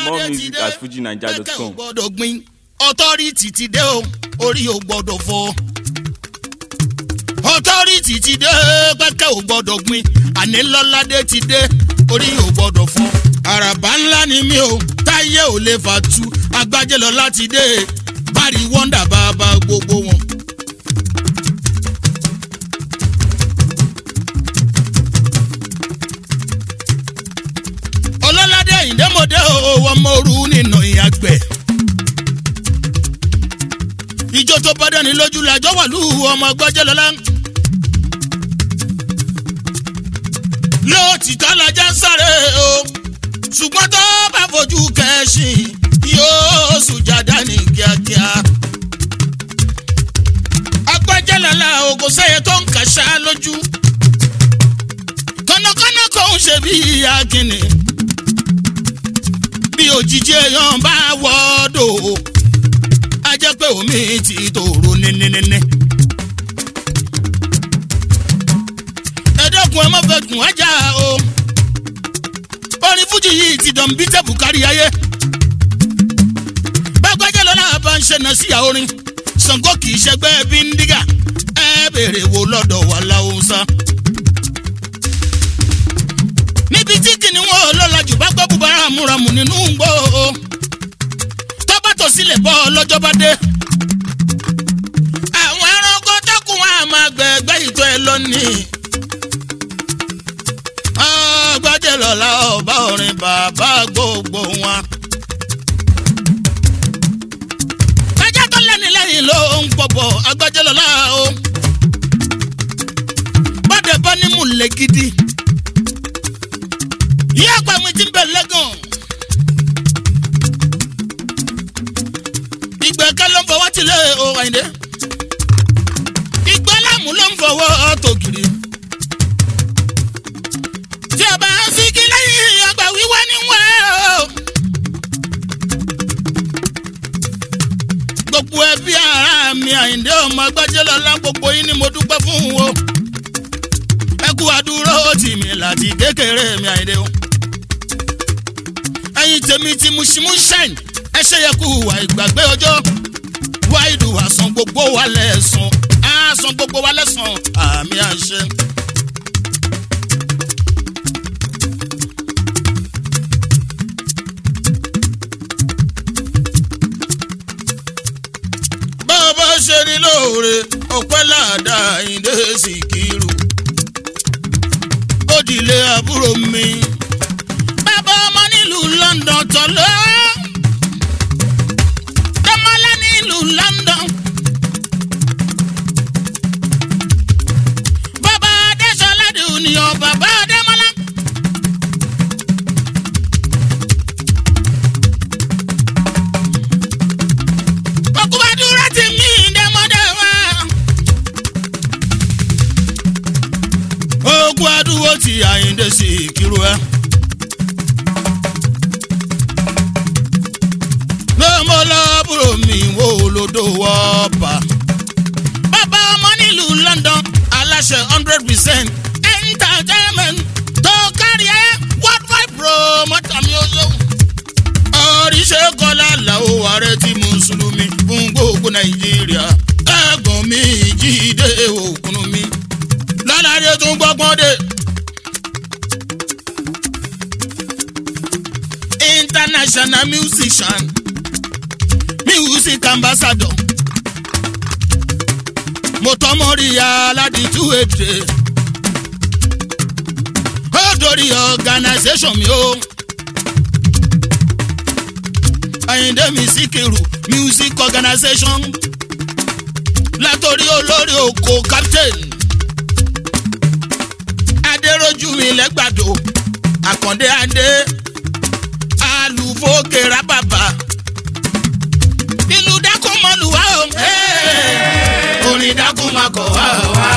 More music at fujinaija.com. pẹ́kẹ́ ò gbọ́dọ̀ gbin ọtọ́rìtì ti dé o orí ò gbọ́dọ̀ fọ́ ọtọ́rìtì ti dé pẹ́kẹ́ ò gbọ́dọ̀ gbin àní lọ́ládé ti dé orí ò gbọ́dọ̀ fọ́ àràbà ńlá ni mí o táyé ò lè fà tu agbájẹ́ lọ láti dé bárí wọ́ndà bàbá gbogbo wọn. ọlọ́ládé ìdẹ́mọdé owó ọmọ òru nínú ìyàgbẹ́. ìjó tó bá dání lójú làjọ wà lù ọmọ gbọ́jẹ́ lọ́la. lóòtítọ́ lajá ń sáré o ṣùgbọ́n tó bá fojú kẹ́sìn yóò sùjàdá ní kíákíá. agbájẹ́ lọ́la ògùn sẹ́yẹ tó ń kàṣá lójú. kọ́nàkọ́nà kò ń ṣe bí akínni bí òjijì èèyàn bá wọ́ọ́dọ̀ a jẹ́ pé omi ti tòrò níníníní. ẹ dẹ́kun ẹ má fẹ́ kùn ájà o orin fújì yìí ti dàn bí tẹ̀bù kárí ayé. bágbájá lọ́la bá ń ṣẹ̀nà sí àorin Ṣàngó kì í ṣẹgbẹ́ bíndígà ẹ béèrè wo lọ́dọ̀ wà láwùsá níbi tí kìnìún ọlọ́lá jù bá gbọ́ búbarà múramù nínú gbó tọ́bátò sílẹ̀ bọ́ lọ́jọ́ bá dé. àwọn ẹranko tẹ́kùn wọn a máa gbẹ̀gbẹ́ ìtọ́ ẹ lónìí. ọgbàjẹ́ lọ́la ọba orin bàbá gbogbo wọn. kájá tó lẹ́ni lẹ́yìn ló ń pọ̀pọ̀ agbájẹ́ lọ́la o. bọ́dẹ̀ bá ní múlẹ̀ gidi ìyá àgbà mi ti ń bẹ̀ lẹ́gàn. ìgbẹ́kẹ́ ló ń fọwọ́ tilẹ̀ o àyìndé. ìgbẹ́ láàmú ló ń fọwọ́ tògìrì. tí a bá ń sigi lẹ́yìn àgbà wíwá níwẹ̀ o. gbogbo ẹbí ara mi àyìndé ọmọ agbájẹ́ lọ́la gbogbo yín ni mo dúpẹ́ fún o. ẹ kú àdúró tì mí láti kékeré mi àyìndé o ẹyin tèmi ti musimu shine ẹ ṣe yẹ kú wà ìgbàgbé ọjọ́ wá ìlú àsán gbogbo wa lẹ́sàn àsán gbogbo wa lẹ́sàn àmì àṣẹ. bàbá ṣe ní lóore ọpẹ́ ládàá ìdè Síkírù ó dìlé àbúrò mi bàbá ọmọ nílùú London tọ́lọ́ tọmọlá nílùú London bàbá adéṣọlá di ònìyàn bàbá adémọlá. òkúbadúrà ti mí dẹ́mọ́dẹ́ wá. ogun adúwó ti Àyìndé Síkírù ẹ. lọ́mọlọ́bùrò mi wo lódò wọ́ọ̀bà. bàbá ọmọ nílùú London aláṣẹ hundred percent entertainment tó kárí ẹ worldwide promoter mi ó yọ. oríṣẹ́ kọ́lá làwọn ààrẹ ti mùsùlùmí fún gbogbo Nàìjíríà ẹ̀gbọ́n mi jíde òkun mi lọ́ládé tún gbọ́gbọ́n dé. international musician music ambassador mọ̀tọ́mọ́ríyá aládìtú èdè ó dórí organisation mi o Àyìndé mi Síkírù music organisation látòrí olórí oko captain adéròjú mi lẹ́gbàdo àkàndé adé alùfókè rábàbà ìlú dákún mọ́lùwá o. orin dákún máa kọ̀ wá o wá.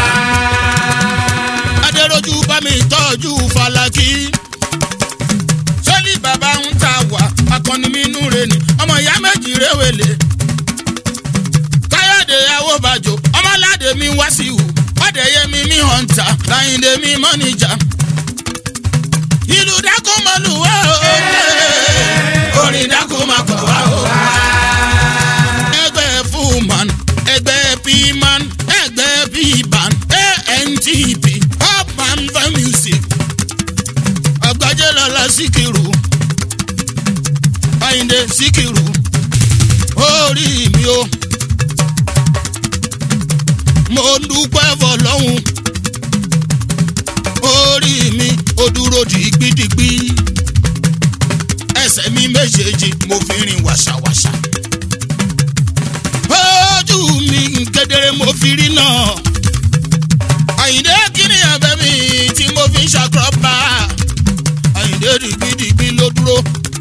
adéròjú bá mi tọ́jú falaki. sọ́lí bàbá ń ta wà akọni mi nú re ni ọmọ ìyá méjì réwèlé. káyọ̀dé awóbàjò ọmọládé mi wá sí ìhù ọ̀dẹ̀yẹ mi mi hàn ta láyìndé mi mọ́nìjà. ìlú dákún mọ́lùwá o. orin àyíndé síkìrù orí mi o mo dúpẹ́ fọlọ́hún orí mi ó dúró dìgbìdìgbì ẹsẹ̀ mi méjèèjì mo fi rìn wàṣàwàṣà ojú mi kedere mo fi rí náà àyíndé kíni ẹ̀bẹ̀ mi tí mo fi ń ṣàkóbá àyíndé dìgbìdìgbì ló dúró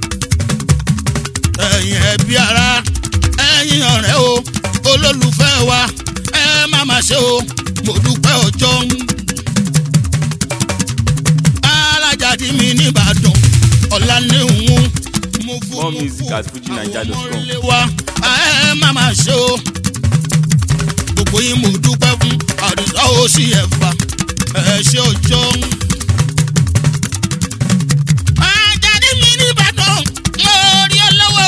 ẹ̀yin ẹbí ara ẹ̀yin ọ̀rẹ́ o olólùfẹ́ wa ẹ má má ṣe o mo dúpẹ́ ọjọ́ alájàdí mi nìbàdàn ọ̀la ní òun mo fún More mo music fún at fujinaija.com. àwọn ọmọ ilé wa ẹ má má ṣe o gbogbo yín mo dúpẹ́ fún àdìsá ó sì ẹ̀fà ẹ ṣe ọjọ́. Àjàdí mi nìbàdàn mo rí olówó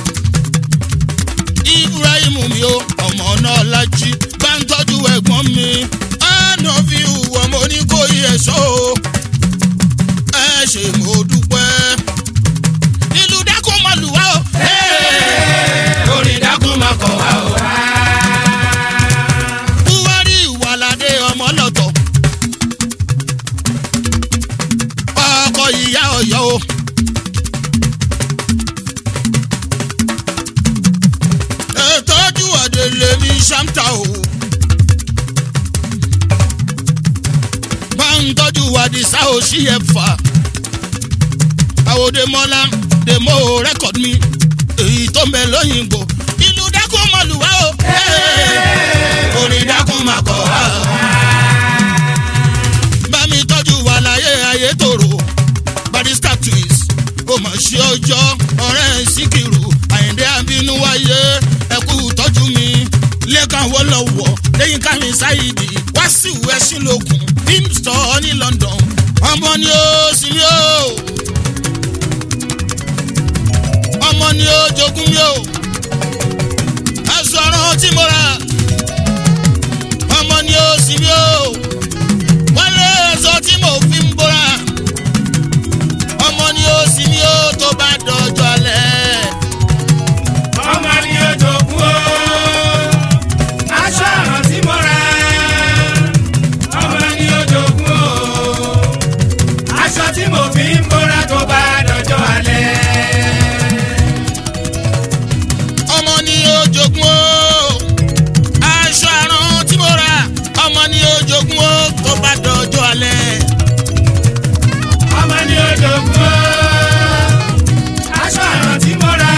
ibrahim mi o ọmọ náà lají bá ń tọ́jú ẹ̀gbọ́n mi àná fi hùwà mo ní kó yẹ sọ o ẹ ṣe mo dúpẹ́ ìlú dákun mọ lù wá o. orin dákun máa kọ̀ wá o. buhari ìwàládé ọmọ lọ́tọ̀ ọkọ ìyá ọ̀yọ́ o. ètòjú àdèlè mi ṣáńtà o. máa ń tọ́jú àdìsá o sí ẹ̀fà. àwòdè mọ́lá dèmó rẹ́kọ̀d mi èyí tó mẹ́ lóyìnbó ìlú dákun mọ́lùwá o. orin dákun máa kọ̀ wá o. bá mi tọ́jú wà láyé ayé tòrò barista twins ó mọ̀ sí ọjọ́ ọ̀rẹ́ síkìrù àyíndé àbínú wáyé ẹ̀kú tọ́jú mi lẹ́kàn wọ́ lọ́wọ́ lẹ́yìn kámi ṣáìdì wá sí ìwé sílòkùn film store ní london ọmọ ni ó sì mí ó ọmọ ni ó jogún mi ó aṣọ ọ̀ràn tí mo rà ọmọ ni ó sì mí ó wálé aṣọ tí mo fi ń bóra ọmọ ni ó sì mí ó tó bá dọjọ́ alẹ́. ọmọ ni ó jogún o. aṣọ àrùn tí mo ra. ọmọ ni ó jogún o. aṣọ tí mo fi ń bóra tó bá dọjọ́ alẹ́. ọmọ ni ó jogún o aṣọ àrùn tí mo rà ọmọ ni ó jogún o tó bá dọjọ́ alẹ́. ọmọ ni ó jogún o. aṣọ àrùn tí mo ra.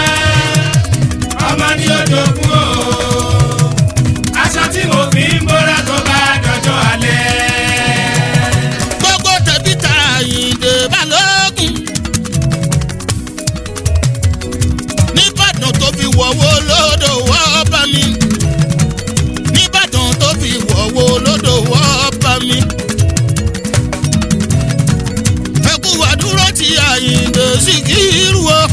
ọmọ ni ó jogún o. aṣọ tí mo fi ń bóra tó bá dọjọ́ alẹ́. gbogbo tẹ̀bí tara àyìndé balógun. nìbàdàn tó fi wọ̀wọ́ lódò wọ́ bá mi. nìbàdàn tó fi wọ̀wọ́ lódò wọ́ bá mi. ẹkú wàdúró ti àyìndé síkírù o.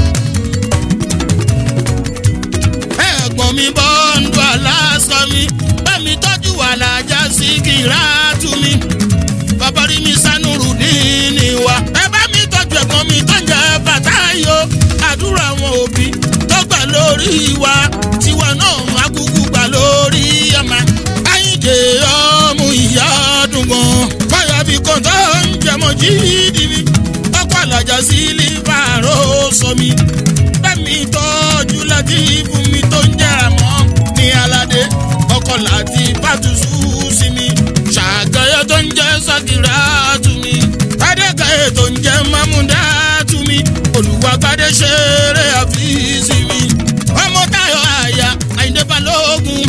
ẹ̀gbọ́n mi bọ́ ń dùn aláṣọ mi bá mi tọ́jú àlàjá síkírà tù mí bàbá rí mi sánúrù díìní wa. ẹ bá mi tọ́jú ẹ̀gbọ́n mi tó ń jẹ bàtà yó. àdúrà àwọn òbí tó gbà lórí wa. tiwa náà akúkú gbà lórí ọmọ. ayíǹde ọmú ìyá dùngbọ̀n. báyà bí kọ́ńtà ń jẹmọ jíìdì mi. ọkọ̀ àlàjà sí lífàró sọ mi. bẹ́ẹ̀ni tọ́jú láti fún mi tó ń jẹ́ra mọ́ ní aládé. ọkọ̀ láti bàtúṣu sí mi. ṣàgẹ́yẹ tó ń jẹ́ sàkìrà tù mí. adékayé tó ń jẹ́ mámúdá tù mí. olùwàgbádé ṣeré àfíìsì mi. ọmọ táyọ̀ àyà àyíndé balógun.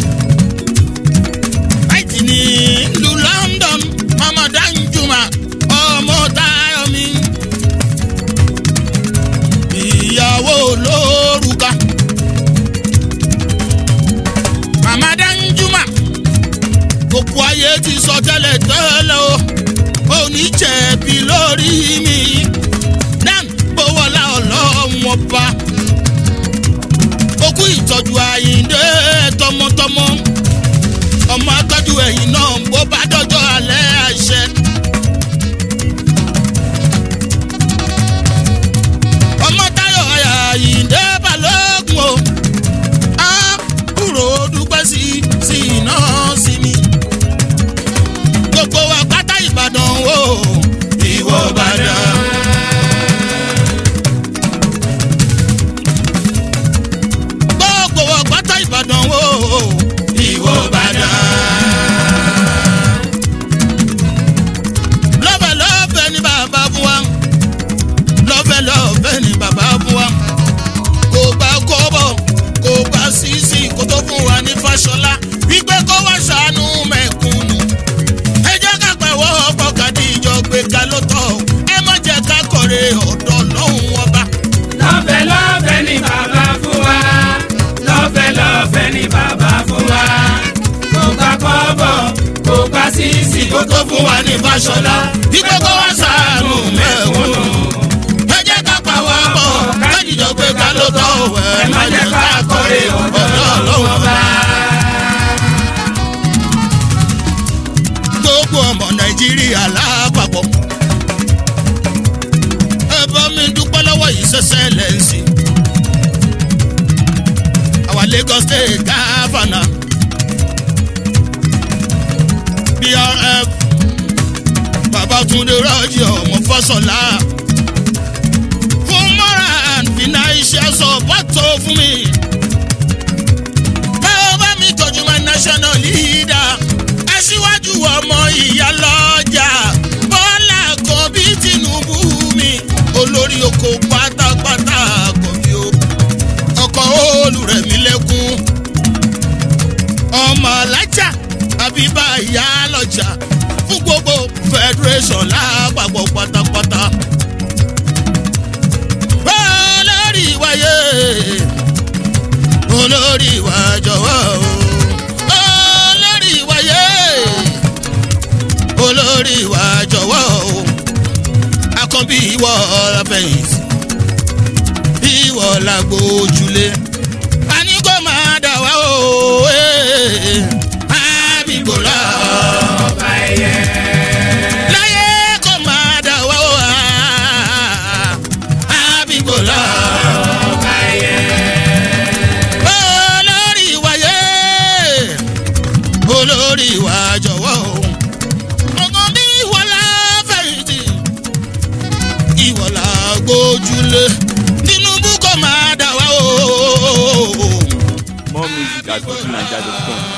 àìtì ní ìlú london ọmọ dáńjúmọ̀ ọmọ táyọ̀ mi. ìyàwó olórúkà. màmá dáńjúmọ̀ gbogbo ayé ti sọ tẹ́lẹ̀ tẹ́lẹ̀ o òní jẹ̀bi lórí mi dan gbowóla ọlọ́run ọba okú ìtọ́jú àyíǹde tọmọtọmọ ọmọ atọ́jú ẹ̀yìn náà bó bá dọ́jọ́ alẹ́ àṣẹ. ọmọ táyọ̀ kó tó fún wa ní fàṣọlá. bí gbogbo wa ṣàánú mẹ́kúnnù. ẹ jẹ́ ká pawọ́ pọ̀ kájíjọ pé ká ló tọ́ òwe. ẹ má jẹ́ ká kórè ọ̀dọ́ ọlọ́wọ́ bá. gbogbo ọmọ nàìjíríà lápapọ̀. ẹ bá mi dúpẹ́ lọ́wọ́ yìí ṣẹ̀ṣẹ̀ lẹ́sìn. our lagos state governor brf babatunde rọ́jì ọmọ fọ́sọ̀lá fún moral financial support tó fún mi. báwo bá mi tọ́jú my national leader aṣíwájú ọmọ ìyá lọ́jà bọ́lá kan bí tinubu mi olórí oko pátápátá kò bí o ọkọ̀ olùrẹ̀mí lẹ́kún ọmọ alájà àbíbá ìyá lọ́jà fún gbogbo federation lápapọ̀ pátápátá. olórí wáyé olórí wa jọ̀wọ́ o olórí wáyé olórí wa jọ̀wọ́ o akọ́bí ìwọ ọ̀làfẹ̀yìntì ìwọ làgbójúlé àní kò máa dà wá o àbíkò lọ. ọba ẹyẹ. láyé kò máa dà wá o àbíkò lọ. ọba ẹyẹ. olórí wáyé olórí wa jọ̀wọ́ o ọkàn bí ìwọ la fẹ̀yìntì ìwọ la gbójúlé tinubu kò máa dà wá o. More music at fujininja.com.